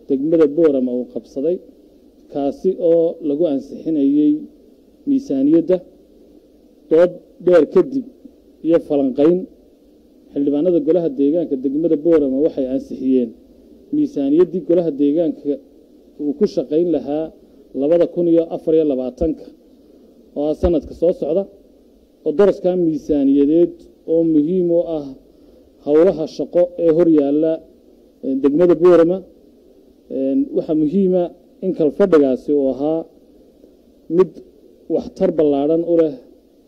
degmada boorama uu qabsaday kaasi oo lagu ansixinayey miisaaniyadda dood dheer kadib iyo falanqayn xildhibaanada golaha deegaanka degmada boorama waxay ansixiyeen miisaaniyaddii golaha deegaanka uu ku shaqayn lahaa labada kun iyo afar iyo labaatanka oo ah sanadka soo socda oo daraskaa miisaaniyadeed oo muhiim u ah howlaha shaqo ee hor yaalla degmada boorama waxaa muhiima in kalfadhigaasi uu ahaa mid waxtar ballaadhan u leh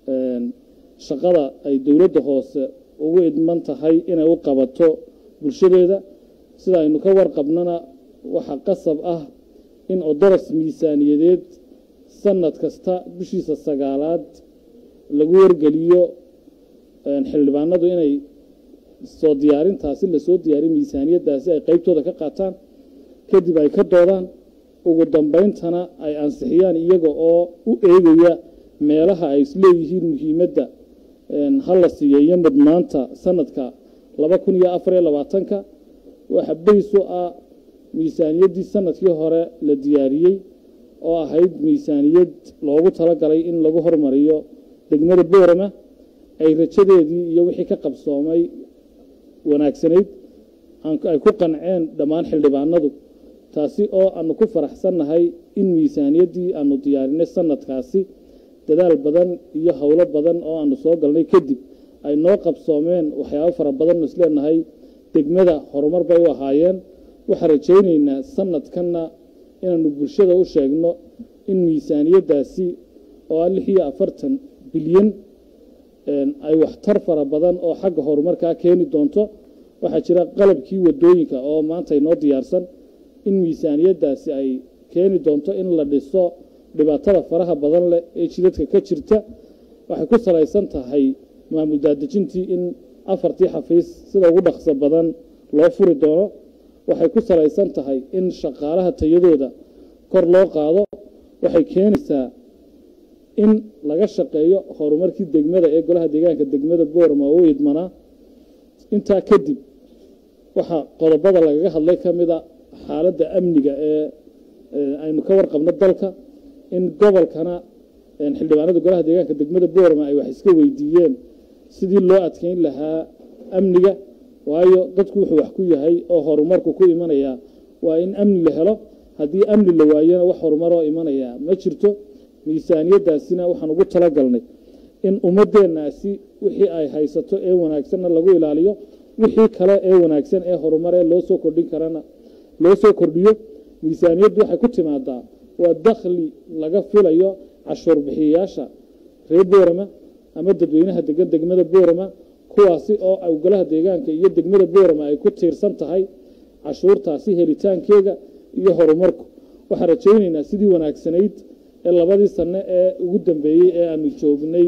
shaqada ay dowladda hoose ugu idman tahay inay u qabato bulshadeeda sida aynu ka warqabnana waxaa qasab ah in odoras miisaaniyadeed sanad kasta bishiisa sagaalaad lagu wargeliyo xildhibaanadu inay soo diyaarintaasi lasoo diyaariyo miisaaniyaddaasi ay qeybtooda ka qaataan kadib ay ka doodaan ugu dambayntana ay ansixiyaan iyaga oo u eegaya meelaha ay isleeyihiin muhiimadda ha la siiyo iyo mudnaanta sanadka laba kun iyo afar iyo labaatanka waxa bays u ah miisaaniyaddii sanadkii hore la diyaariyey oo ahayd miisaaniyad loogu talagalay in lagu hormariyo degmada boorama ay rajadeedii iyo wixii ka qabsoomay wanaagsanayd ay ku qanceen dhammaan xildhibaanadu taasi oo aanu ku faraxsannahay in miisaaniyaddii aanu diyaarinay sanadkaasi dadaal badan iyo howlo badan oo aanu soo galnay kadib ay noo qabsoomeen waxyaabo fara badannu isleenahay degmada horumar bay u ahaayeen waxaan rajaynaynaa sanadkanna inaanu bulshada u sheegno in miisaaniyaddaasi oo ah lix iyo afartan bilyan ay waxtar fara badan oo xagga horumarkaa keeni doonto waxaa jira qalabkii wadooyinka oo maanta inoo diyaarsan in miisaaniyaddaasi ay keeni doonto in la dhiso dhibaatada faraha badan leh ee jidadka ka jirta waxay ku salaysan tahay maamul daadejintii in afartii xafiis sida ugu dhaqso badan loo furi doono waxay ku salaysan tahay in shaqaalaha tayadooda kor loo qaado waxay keenaysaa in laga shaqeeyo horumarkii degmada ee golaha deegaanka degmada boorma oo u idmanaa intaa kadib waxaa qodobada lagaga hadlay ka mida xaaladda amniga ee aynu ka warqabno dalka in gobolkana xildhibaanada golaha deegaanka degmada boorma ay wax iska weydiiyeen sidii loo adkeyn lahaa amniga waayo dadku wuxuu wax ku yahay oo horumarku ku imanaya waa in amni la helo haddii amni la waayona wax horumaroo imanaya ma jirto miisaaniyaddaasina waxaan ugu talagalnay in ummaddeennaasi wixii ay haysato ee wanaagsanna lagu ilaaliyo wixii kale ee wanaagsan ee horumaree loo soo kordhin karana loo soo kordhiyo miisaaniyaddu waxay ku timaadaa waa dakhli laga filayo cashuur bixiyayaasha reer boorama ama dadweynaha degan degmada boorama kuwaasi oo golaha deegaanka iyo degmada boorama ay ku tiirsan tahay cashuurtaasi helitaankeega iyo horumarku waxaan rajaynaynaa sidii wanaagsanayd ee labadii sanno ee ugu dambeeyey ee aanu joognay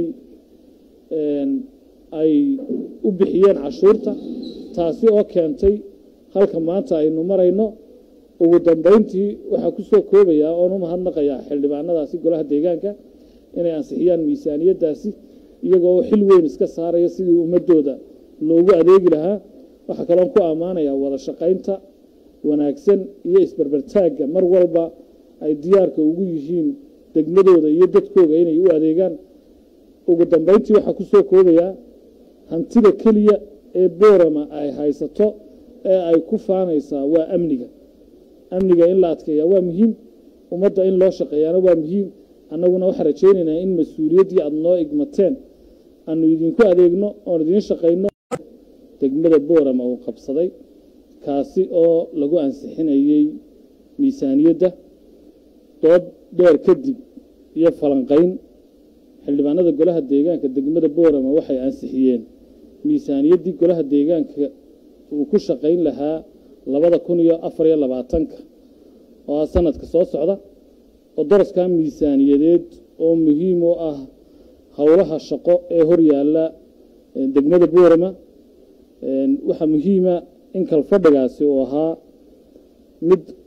ay u bixiyeen cashuurta taasi oo keentay halka maanta aynu marayno ugu dambayntii waxaa ku soo koobayaa oon u mahadnaqayaa xildhibaanadaasi golaha deegaanka inay ansixiyaan miisaaniyaddaasi iyagoo xil weyn iska saaraya sidii ummadooda loogu adeegi lahaa waxaa kaloon ku ammaanayaa wada shaqaynta wanaagsan iyo isberbertaagga mar walba ay diyaarka ugu yihiin degmadooda iyo dadkooda inay u adeegaan ugu dambayntii waxaa ku soo koobayaa hantida keliya ee boorama ay haysato ee ay ku faanaysaa waa amniga amniga in la adkeeyaa waa muhiim ummadda in loo shaqeeyaana waa muhiim annaguna waxaan rajaynaynaa in mas-uuliyaddii aada noo igmateen aanu idinku adeegno oon idiin shaqayno degmada boorama uu qabsaday kaasi oo lagu ansixinayey miisaaniyadda dood dheer kadib iyo falanqayn xildhibaanada golaha deegaanka degmada boorama waxay ansixiyeen miisaaniyaddii golaha deegaanka uu ku shaqayn lahaa labada kun iyo afar iyo labaatanka oo ah sanadka soo socda oo daraskaa miisaaniyadeed oo muhiim u ah howlaha shaqo ee hor yaalla degmada boorama waxaa muhiima in kalfadhigaasi uu ahaa mid